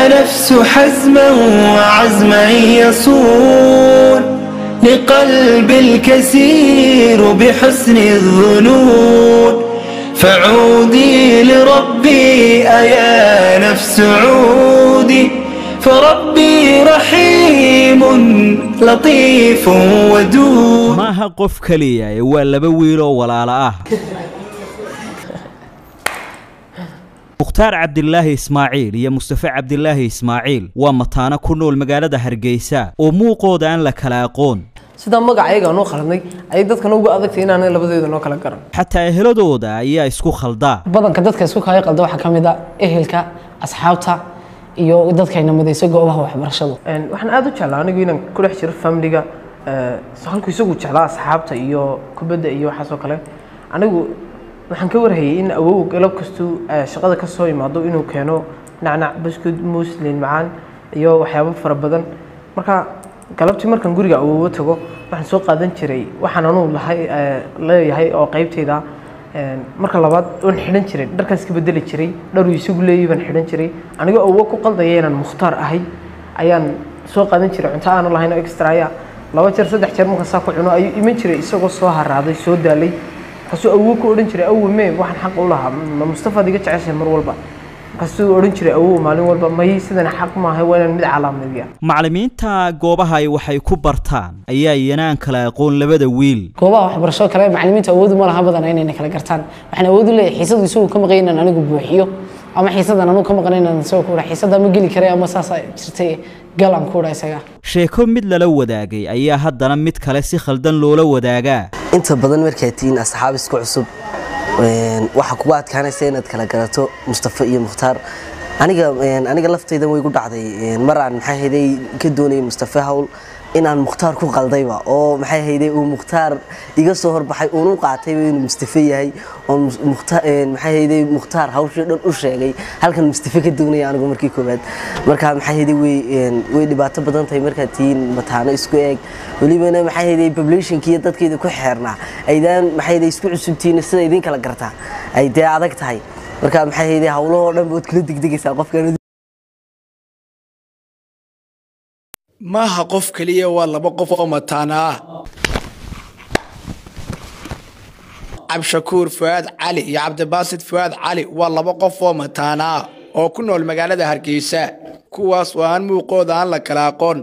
نفس حزما وعزما يصون لقلب الكثير بحسن الظنون فعودي لربي أيا نفس عودي فربي رحيم لطيف ودود maaha qof keliya ee waa laba wiil oo walaalo ah mukhtaar cabdilaahi ismaaciil iyo mustafe cabdilaahi ismaaciil waa mataano ku nool magaalada hargeysa oo muuqooda aan la kala aqoon sidaa magacayaga noo khaladnay ayay dadkana ugu adagtay inaanay labadeeda noo kala garan xataa eheladooda ayaa isku khaldaa badanka dadka isku kaya qalda waxaa ka mid a ehelka asxaabta iyo dadkayna midayso goobaha waxbarashadu waxaan aada u jeclaa anigu inaan ku dhex jiro familiga halku isagu jeclaa asxaabta iyo kubadda iyo waxaas oo kale anigu waxaan ka warhayay in awow galab kastuu shaqada ka soo imaado inuu keeno nacnac buskud muus liin macaan iyo waxyaabo fara badan marka galabtii markaan guriga awoowo tago waxaan soo qaadan jiray waxaan anuu lahay leeyahay oo qaybtayda marka labaad waan xidhan jiray dharkaan iska bedeli jiray dharuu isagu leeyahay baan xidhan jiray anigoo awowo ku qaldaya inaan mukhtaar ahay ayaan soo qaadan jiray cunto aanu lahayn oo extra aya laba jeer saddex jeer marka saa ku cuno ayuu iman jiray isagoo soo haraaday soo daalay markaasuu awow ku odhan jiray awow mee waxaan xaq u lahaa ma mustafaad iga jeceshahay mar walba markaasuu odhan jiray awow maalin walba may sidan xaq maahay waa inaan mid calaamadiya macallimiinta goobaha ay waxay ku bartaan ayaa iyana aan kala aqoon labada wiil goobaha waxbarashada kale macallimiinta awoodu ma laha badan inayna kala gartaan waxaan awood u leeyahay xiisadu isagu ka maqan inaan anigu buuxiyo ama xiisadan anigu ka maqan inaan isagoo ku dhaha xiisada ma geli karay ama saasa jirtay gal aan ku dhaha isaga sheeko mid lala wadaagay ayaa haddana mid kale si khaldan loola wadaagaa inta badan markaad tihiin asxaab isku cusub waxaa kugu adkaanaysa inaad kala garato mustafa iyo mukhtaar aniga aniga laftaydan way gu dhacday mar aan maxay hayday ka doonayay mustafa hawl inaan mukhtaar ku qaldayba oo maxay hayday uu mukhtaar iga soo horbaxay uunu qaatayba inuu mustafa yahay oo maxay hayday mukhtaar hawshii dhan u sheegay halkan mustafa ka doonaya anigu markii koowaad marka maxay hayday way way dhibaato badan tahay markaad tihiin mataano isku eeg welibana maxay hayday populationkii iyo dadkeeda ku xeernaa aydaan maxay hayday isku cusubtihiin sida idin kala gartaa ay dee adag tahay marka maxay hayday hawlahoo dhan baad kula degdegaysaa qofkan maaha qof keliya waa laba qof oo mataana ah cabdishakuur fuaad cali iyo cabdibaasid fuaad cali waa laba qof oo mataana ah oo ku nool magaalada hargeysa kuwaas oo aan muuqooda aan la kala aqoon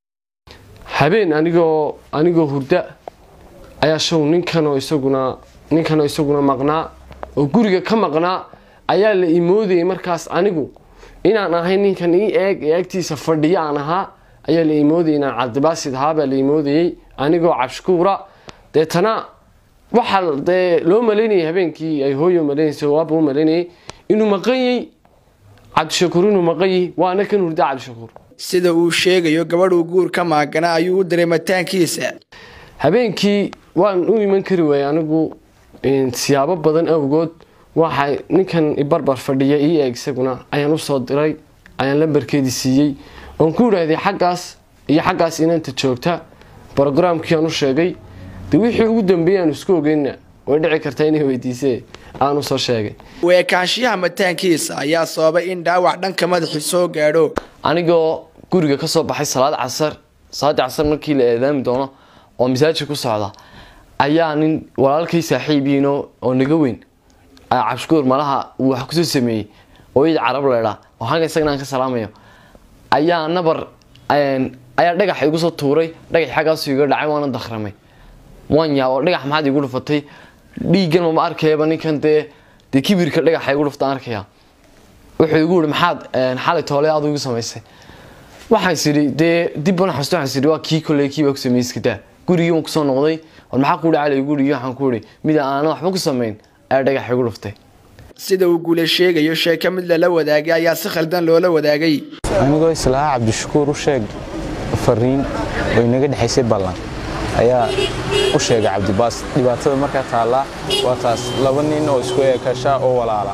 habeen anigoo anigoo hurda ayaa show ninkanoo isaguna ninkanoo isaguna maqnaa oo guriga ka maqnaa ayaa la imoodayay markaas anigu inaan ahay ninkan ii eeg ee agtiisa fadhiya aan ahaa ayaa la imoodayay inaan cabdibaasid ahaabaa la imoodayey anigoo cabshukuura deetana waxaa dee loo malaynayay habeenkii ay hooyo malaynaysa waaba u malaynayay inuu maqanyey cabdishakuur inuu maqanyey waana kan hurda cabdishakuur sida uu sheegayo gabadhuu guur ka maagana ayuu u diray mataankiisa habeenkii waan u iman kari waayey anigu siyaabo badan awgood waxa ninkan ibarbar fadhiya ii eeg isaguna ayaan usoo diray ayaan lambarkeedii siiyey oon ku idhaahday xaggaas iyo xaggaas inanta joogta brogramkii aan u sheegay de wixii ugu dambeeyey aan isku ogeyna way dhici kartaa inay weydiisee aan usoo sheegay weekaanshiyaha mataankiisa ayaa sababay in dhaawac dhanka madaxi soo gaadho anigoo guriga kasoo baxay salaad casar salaadii casar markii la eedaami doono oo masaajid ku socda ayaa nin walaalkay saaxiibiino oo naga weyn cabshukuur malaha uu wax kusoo sameeyey oo iid carab leedhaa oo xagga isagana aan ka salaamayo ayaa nabar ayaa dhagax igu soo tuuray dhagax xaggaasu iga dhacay waana dakramay waan yaab oo dhagax maxaad igu dhufatay dhiiggan mama arkayaba ninkan dee dee kibirka dhagaxa igu dhuftaan arkaya wuxuu igu yihi maxaad xalay toole aad igu samaysay waxaan isidhi dee dib baan xasuusto waxaan isidhi waa kii kolley kii baa ku sameeyey iska daa gurigii waan kusoo noqday war maxaa ku dhacay igu yidhi waxaan ku yidhi mid aanan waxba ku samayn ayaa dhagax igu dhuftay sida uu guule sheegayo sheeko mid lala wadaagay ayaa si khaldan loola wadaagay anigoo islahaa cabdishakuur u sheeg fariin oo inaga dhexaysay ballan ayaa u sheegay cabdibaas dhibaatada markaa taallaa waa taas laba nin oo isku eekasha oo walaala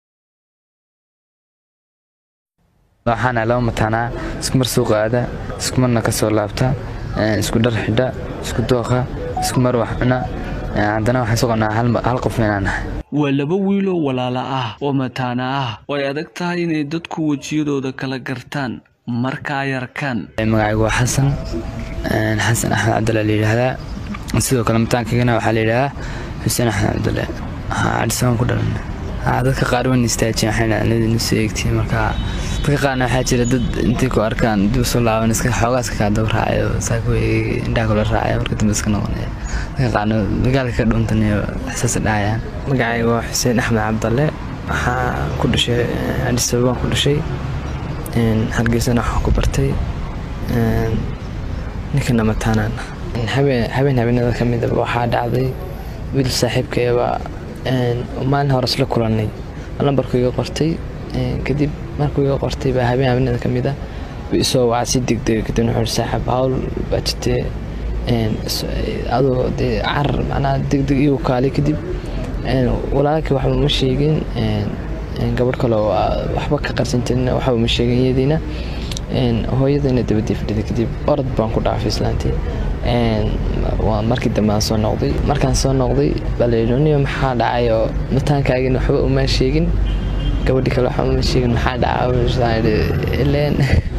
waxaana laba mataanaa isku mar suuqa aada isku marna ka soo laabta isku dhar xidha isku dooqa isku mar wax cuna haddana waxaan soconaa hal- hal qof inaan nahay waa laba wiiloo walaala ah oo mataana ah oo ay adag tahay inay dadku wejiyadooda kala gartaan marka ay arkaan magacaygu waa xasan een, xasan axmed cabdulle la yidhaahdaa sidoo kale mataankagana waxaa la yidhaahdaa xuseen axmed cabdulle cadisaan ku dhalan Haa, dadka qaar wan istaajiyeen waxay dhahaan idin soo eegtiin marka dadka qaarna waxaa jira dad intay ku arkaan dib soo laaban iska xoogaa iska kaa daba raacayo saa ku eegi indhaha kula raacaya marka dambe iska noqonaya dadka qaarna dagaalka ka dhuntan iyo ixsaas dhacayaan magacayga waa xuseen axmed cabdalle waxaa ku dhashay adis ababaan ku dhashay een, hargeysana waxaan ku bartay een, ninkana mataanaan habeen habeen habeenada ka midaba waxaa dhacday wiil saaxiibkayaba een, maalin hore isla kulannay lambarku iga qortay een, kadib markuu iga qortay baa habeen habeenada ka mida wuu isoo wacay si degdeg kadibna wuxuu ihi saaxiib hawl baa jirtee een, is- adoo dee carar macnaha degdeg igu kaalay kadib een, walaalkii waxba ma sheegin een, een, gabadh kale oo ah, waxba ka qarsan jirin waxba ma sheegin iyadiina een, hooyadayna dabadii fadhiday kadib orod baan ku dhaafay islaantii een, waa markii dambe aan soo noqday markaan soo noqday baa layidhi niyo maxaa dhacay oo mataankaagina waxba uma sheegin gabadhii kale waxba uma sheegin maxaa dhacay ileen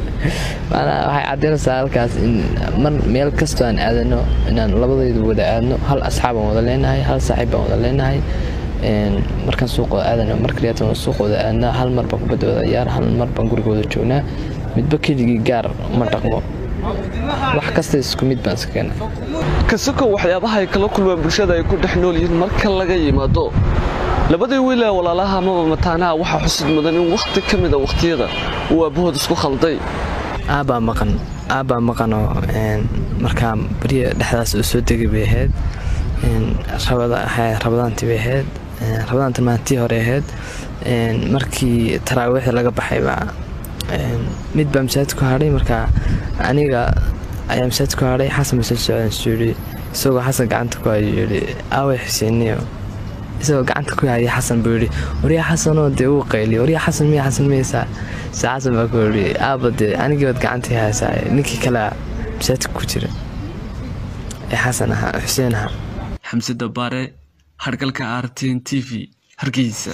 maanaa waxay caddaynaysaa halkaas in mar meel kastoo aan aadano inaan labadaydu wada aadno hal asxaab aan wada leenahay hal saaxiib baan wada leenahay een, markaan suuqooda aadano mar kaliyaatan suuqooda aadnaa hal mar baan kubadda wada ciyaar hal mar baan gurigooda joognaa midba keligii gaar ma dhaqmo wax kasta isku mid baan iska keenay kasoko waxyaabaha ay kala kulmaan bulshada ay ku dhex nool yihiin marka laga yimaado labadii wiil ee walaalaha amaba mataanaha waxaa xusid mudan in wakhti ka mid a wakhtiyada uu aabbahood isku khalday aabbaa maqan aabbaa maqanoo een, markaa beriya dhexdaas uu soo degay bay ahayd een, rabada- ha- rabadaantii bay ahayd een, rabadaantii maalintii hore ahayd een, markii taraawiixda laga baxay baa een, mid baa masaajid ku hadhay marka aniga ayaa masaajid ku hadhay xasan masaajid socdaan suu yidhi isagoo xasan gacanta ku hayo yidhi aaway xuseeniyo isagoo gacanta ku hayay xasan buu yidhi waryaa xasanoo dee uu qayliyo waryaa xasan miya xasan miyaysaa se xasan baa ku yidhi aaba dee anigii baad gacantii haysaa ninkii kale masaajidka ku jira ee xasan ahaa xuseen ahaa xamse dabaare hargalka rtn t v hargeysa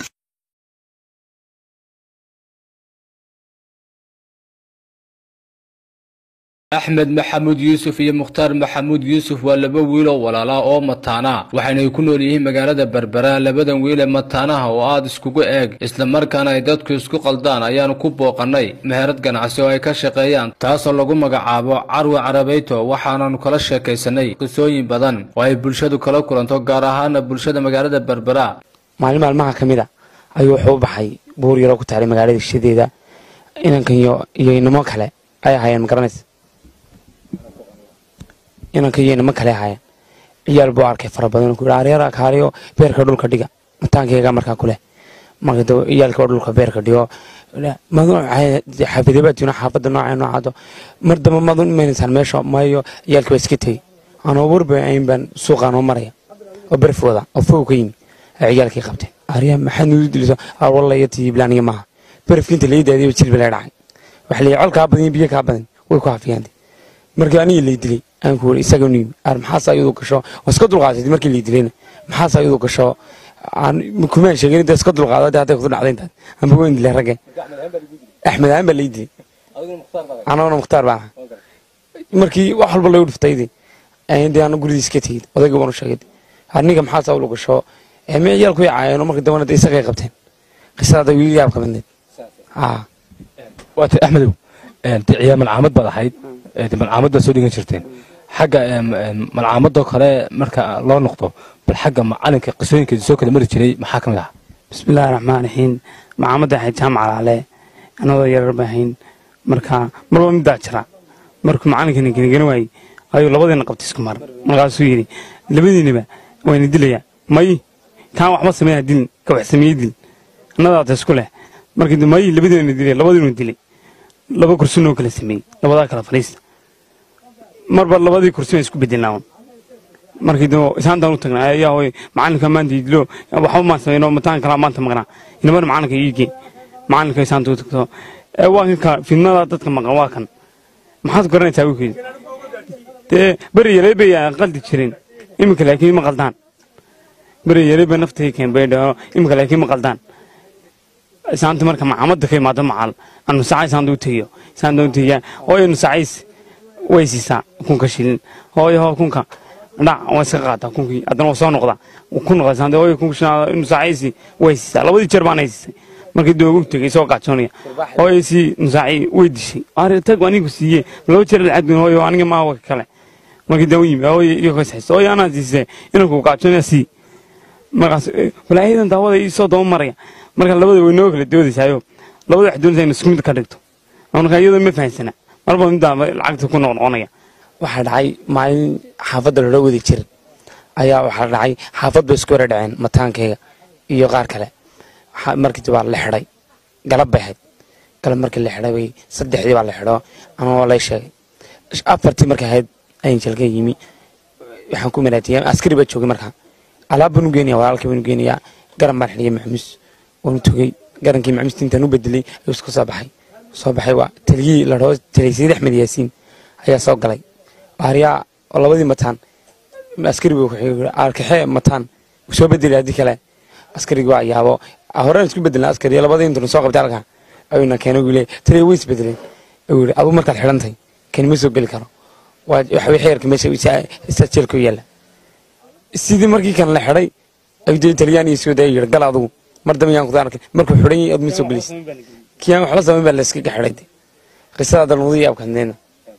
axmed maxamuud yuusuf iyo mukhtaar maxamuud yuusuf waa laba wiil oo walaala oo mataana waxayna ay ku nool yihiin magaalada berbera labadan wiil ee mataanaha oo aad iskugu eeg islamarkaana ay dadku isku qaldaan ayaanu ku booqannay meherad ganacsi oo ay ka shaqeeyaan taasoo lagu magacaabo carwi carabeyto waxaananu kala sheekaysanay qisooyin badan oo ay bulshadu kala kulanto gaar ahaana bulshada magaalada berbera maalin maalmaha ka mid a ayuu wuxuu u baxay buur yaroo ku taalay magaalada shishadeeda inankan iyo iyo inamo kale ay ahaayeen ma garanaysa inanka iyo inamo kale ahaayeen ciyaal buu arkay fara badan ku yidhi areer kaaliyo beerka dhulka dhiga mataankayga markaa kuleh marka daba ciyaalka oo dhulka beerka dhigo xaafidabaatina xaafadda nooca noocaado mar damba madun imanaysaan meesha mayo ciyaalka baa iska tegey anoo warba ayn baan suuqaan oo maraya oo berfooda oo fow ka yimi ay ciyaalkii qabteen arya maxaad nugu diliso walla iyo tiiblaaniga maaha berafkiinta lai daadiyo jilba la dhacay waxa la col kaa badan biyo kaa badan way ku hafiyaantay markii aniga lay dilay aan ku wuri isaga nuyimi ar maxaas ayadu gasho waa iska dulqaadatay markii lay dilayna maxaas ayadu gasho aan kumaan sheegin inta iska dulqaadada hadday kudu dhacday intaad amba weyn dilay ragge axmed aan baa lay dilay anaguna mukhtaar baa ahaa markii wax walba lagu dhiftaydi dee aanu gurigii iska tegid odayga baan u sheegay aniga maxaas awlu gasho me ciyaal ku yacaayeen markii dambana dee isagay qabteen qisada wiil yaab ka midneed waata axmedow ciyaar malcaamad baad ahayd malcaamad baad soo dhigan jirteen xagga malcaamadoo kale marka loo noqdo bal xagga macalinka qisooyinkeeda soo kala mari jiray maxaa ka mid ah bismillahi raxmaan raxiim macaamadda ahayd jaamac alaale anadoo yarar ba ahayn marka marba middaa jira markuu macalinkana genigeni waayey ayuu labadiina qabtay isku mar markaasuu yidhi labadiinaba wayna dilayaa may kaan waxba sameeya dilin ka wax sameeyey dil annadaata isku leh markii may labadiina dilay labadiinu dilay laba kursinoo kala sameeyey labadaa kala fadhiista marba labadii kursin isku bedelnaa markii dib isaantaan u tagnaa ayaa hooy macalinka maanta idilo waxba maan sameyno mataan kalaa maanta maqnaa inabana macalinka iigee macalinka isaanta u tagto waa kanka fidnada dadka maqan waa kan maxaad garanaysaa wiilkeeda dee beri yareebaya qaldi jirin iminka laakiin ma qaldaan beri yari ba naftii keenbay dhaho imika laakiin ma qaldaan isaanta marka macaamada ka imaado macal anu sacay isaanta u tegiyo isaanta u tegiya hooyo nu sacays way siisaa kunka shilin hooyo hoo kunka dhac waa iska qaataa kunkii haddana waa soo noqda ku noqda isaanta hooyo kunka shilin inu sacaysi way siisaa labadii jeer baanay siisay markii doogu tegay soo gaajoonaya hooyo sii nusaaci way dishay ari tag anigu siiye laba jeer lacag hooyo aniga maawa kale markii daawo yimi hooyo iyo kasxis hooyo anaa siisay inanku gaajoonaya sii markaas walaayadan daawada ii soo daba maraya marka labada way noo kala doodaysaayo labada wax doonaysa in isku mid ka dhigto marka iyadoo ma fahansana marba middaa lacagta ku noqnoqonaya waxaa dhacay maalin xaafadda loola wadi jirin ayaa waxaa dhacay xaafad bay isku wara dhaceen mataankayga iyo qaar kale markii baa la xidhay galab bay ahayd galab markii la xidhay bay saddexdii baa la xidho anoo lay sheegay afartii markay ahayd ayin jalka yimi waxaan ku maraatiyay askari baa joogay markaa alaab baan u geenaya walaalkii baan u geenayaa garan baan xidhiyay maxmuus waan u togey garankii maxmuusta intaan u bedelay ayuu isku soo baxay soo baxay waa taliyii la dhaho taliy sayid axmed yaasiin ayaa soo galay baariyaa oo labadii mataan askari buu arkaxee mataan soo bedelay haddii kale askarigi waa yaabo horeen isku bedelna askari labadii intanu soo qabtay halkaa ayuuna keenay uu leeyahay taliya way isbedeleen ayuu yidhi aduu markaad xidhantay kani ma soo geli karo waa waxa xeerka meesha isaa jeelka u yaalla sidii markii kan la xidhay ayuu dee taliyaan iyo soo daya yidhi gal adugu mar dambe yaan kuda arkay markuu xidhan yahay aduma soo gelis kiyaan wax la samayn baa la iskaga xidhay de qisada dalmudii iyo abkadneena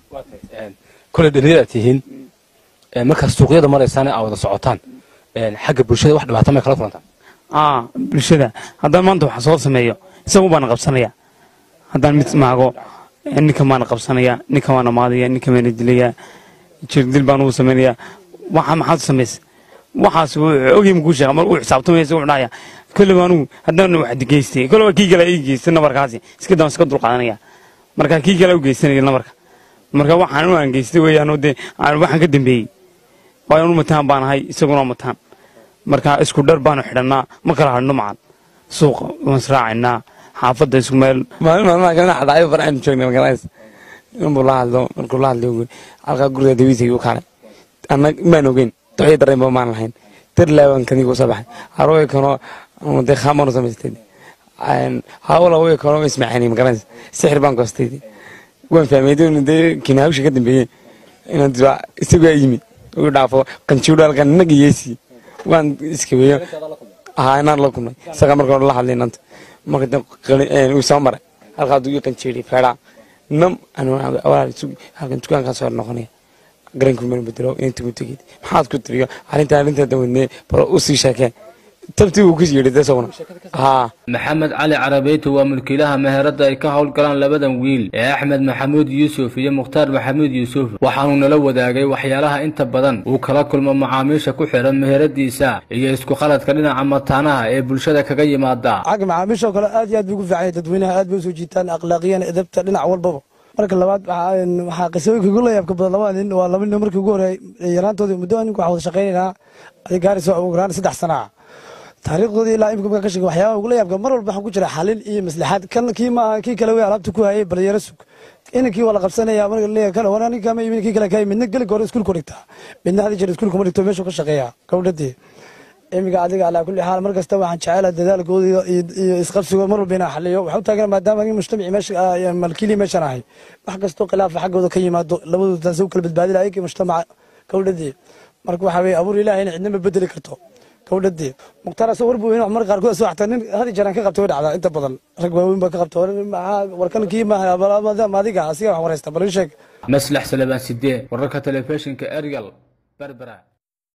kule dhalinyaraad tihiin markaad suuqyada maraysaan aa wada socotaan xagga bulshada wax dhibaato may kala kulantaan aa bulshada haddaan maanta waxa soo sameeyo isagu baana qabsanaya haddaan mid maago ninkan baana qabsanaya ninkan baana maadaya ninkan baana dilaya jirdil baan ugu samaynaya waxa maxaad samaysa waxaas ogey makuu sheega mar uu xisaabtamaya isagu dhahaya kolleba anugu haddaan wax geystay kolleba kii kale ii geystay nabarkaasi iska daan iska dulqaadanaya marka kii kale u geysanaya nabarka marka waxaan u aan geystay weeyaan dee waxaan ka dambeeyey waayo anu mataan baan ahay isaguna mataan marka isku dhar baanu xidhannaa ma kala hadhno macan suuqa waan israacaynaa xaafadda isku meel maalin maalmaha kalena xadhaayo farxaynu joognay magarays inbuu la hadlo markuu la hadlay halkaa guriga dawiisa ayuu kaalay anna maan ogeyn doxyo dareenba maan lahayn dar laaban kanigu soo baxay harooy kanoo dee khaamanu samaystay hawla way kanoo ismaacaanay magarays sixir baan goostay waan fahmay dee kinaawsha ka dambeeyey inaan isagaa yimi ugu dhaafo qanjiidho halkan inaga yeesi waan iskaweeyo haa inaan la kulmay isaga marka hore la hadlay inanta marka uu soo maray halkaa duu ii qanjiidhay feedhaa nam halkan dukaankaa soo noqonaya garankii mana bedelo inta ku tegid maxaad ku tiriyo arrintaa arrintaa dawadnee bal u sii sheekee tabtii uu ku yidhi de isaguna haa maxamed cali carabeyti waa mulkiilaha meherada ay ka howlgalaan labadan wiil ee axmed maxamuud yuusuf iyo mukhtaar maxamuud yuusuf waxaanuu nala wadaagay waxyaalaha inta badan uu kala kulmo macaamiisha ku xidhan meheradiisa iyo isku qaladka dhinaca mataanaha ee bulshada kaga yimaada xagga macaamiishoo kale aad iyo aad bay ugu fiican yahay dadweynaha aad bay usoo jiitaan akhlaaqiyan edabta dhinac walbaba marka labaad waxaa qisooyinka ugu layaabka badan labada nin waa laba nin markii ugu horreeyay yaraantoodii muddo ninka waxaa wada shaqaynaynaa adig gaarayso ugu yaraan saddex sana ah taariikhdoodii ilaa imika markaa ka sheegay waxyaabaha ugu layaabka mar walba waxaa ku jira xalin iyo maslaxaad kan kii maaha kii kale wey alaabta ku hayay bal yara sug inankii waa la qabsanaya marka leeyahay kale wana ninka ma imin kii kale ka midna geli hore iskuulka dhigtaa midna hadii jeer iskuulka ma dhigto meeshuu ka shaqeeya gabdhadii imiga adiga alaa kulli xaal mar kasta waxaan jecela dadaalkooda iyo isqabsigooda mar walba inaan xaliyo waxaan u taagan maadaama aniga mujtamaci meesha malkiili meeshan ahay wax kastoo khilaafa xaggooda ka yimaado labadooda taasi u kala badbaadi lahay kii mujtamaca gabdhadii marka waxaa weye abuur ilaahay in cidna ma bedeli karto gabdhadii mukhtaar asoo warbu in mar qaarkood asoo xataa nin hadi jeeraan ka qabtay way dhacdaa inta badan rag waaweyn baa ka qabta warkan kii maaha adiga asiga wax waraysta bal ii sheeg maslax salabaan sidee wararka telefishinka erigal berbera